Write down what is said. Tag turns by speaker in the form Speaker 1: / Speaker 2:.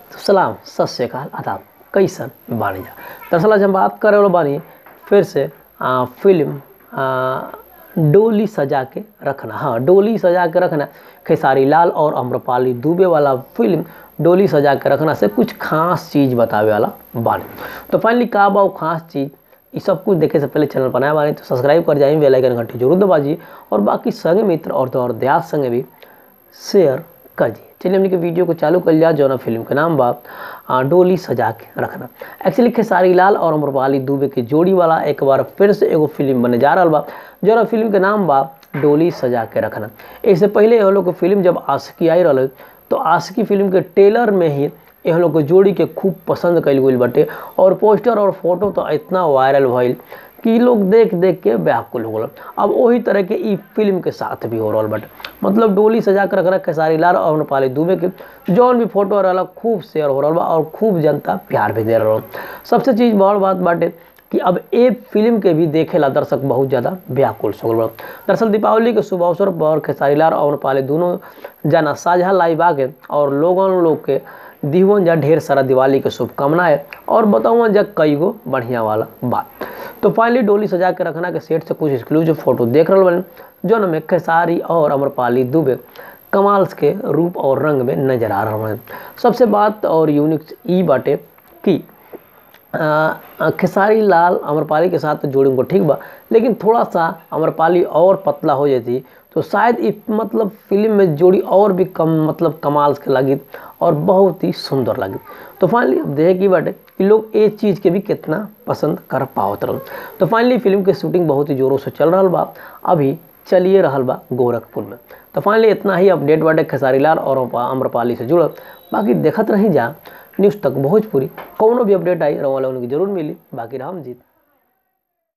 Speaker 1: तो सलाम सत श्रीकाल आदाब कैसन बानी जा दरअसल आज हम बात करे वाला बानी फिर से आ, फिल्म आ, डोली सजा के रखना हाँ डोली सजा के रखना खेसारी लाल और अम्रपाली दुबे वाला फिल्म डोली सजा के रखना से कुछ खास चीज़ बतावे वाला बानी तो फाइनली का बा वो खास चीज़ ये सब कुछ देखे से पहले चैनल बनाए बानी तो सब्सक्राइब कर जाइए बेल आइकन घंटी जरूर दबाजिए और बाकी संगे मित्र और तो और देहात संगे भी शेयर कर दिए चलिए हमने के वीडियो को चालू कर लिया जौना फिल्म के नाम बा आ, डोली सजा के रखना एक्चुअली खेसारी लाल और अमरपाली दुबे की जोड़ी वाला एक बार फिर से एगो फिल्म बने जा रहा बा जौना फिल्म के नाम बा डोली सजा के रखना इससे पहले ये लोग के फिल्म जब आशिकी आई रहा तो आशिकी फिल्म के ट्रेलर में ही यह लोग के जोड़ी के खूब पसंद कल गई बटे और पोस्टर और फोटो तो इतना वायरल भइल कि लोग देख देख के व्याकुल हो गल अब वही तरह के ई फिल्म के साथ भी हो रहा बटे मतलब डोली सजा कर रख रहा खेसारी लाल और अमरपाली दुबे के जौन भी फोटो रहा खूब शेयर हो रहा बा और खूब जनता प्यार भी दे रहा सबसे चीज़ बड़ बात बाटे कि अब ए फिल्म के भी देखेला दर्शक बहुत ज़्यादा व्याकुल हो गल दरअसल दीपावली के शुभ अवसर पर खेसारी लाल और अमरपाली दोनों जना साझा लाइव आके और लोगन लोग के दीवन जा ढेर सारा दिवाली के शुभकामनाएं और बताऊँ जा कई गो बढ़िया वाला बात तो फाइनली डोली सजा के रखना के सेट से कुछ एक्सक्लूसिव फोटो देख रहा बने जो में खेसारी और अमरपाली दुबे कमाल के रूप और रंग में नजर आ रहा है सबसे बात और यूनिक ई बाटे कि खेसारी लाल अमरपाली के साथ तो जोड़ी उनको ठीक बा लेकिन थोड़ा सा अमरपाली और पतला हो जाती तो शायद इ मतलब फिल्म में जोड़ी और भी कम मतलब कमाल के लगी और बहुत ही सुंदर लगी तो फाइनली अब देखे की बाटे कि लोग ये चीज़ के भी कितना पसंद कर पावत रह तो फाइनली फिल्म के शूटिंग बहुत ही जोरों से चल रहा बा अभी चलिए रहल बा गोरखपुर में तो फाइनली इतना ही अपडेट बाटे खेसारी लाल और अम्रपाली से जुड़ल बाकी देखत रही जा न्यूज़ तक भोजपुरी कौनो भी अपडेट आई रवा लोगन की जरूर मिली बाकी राम जीत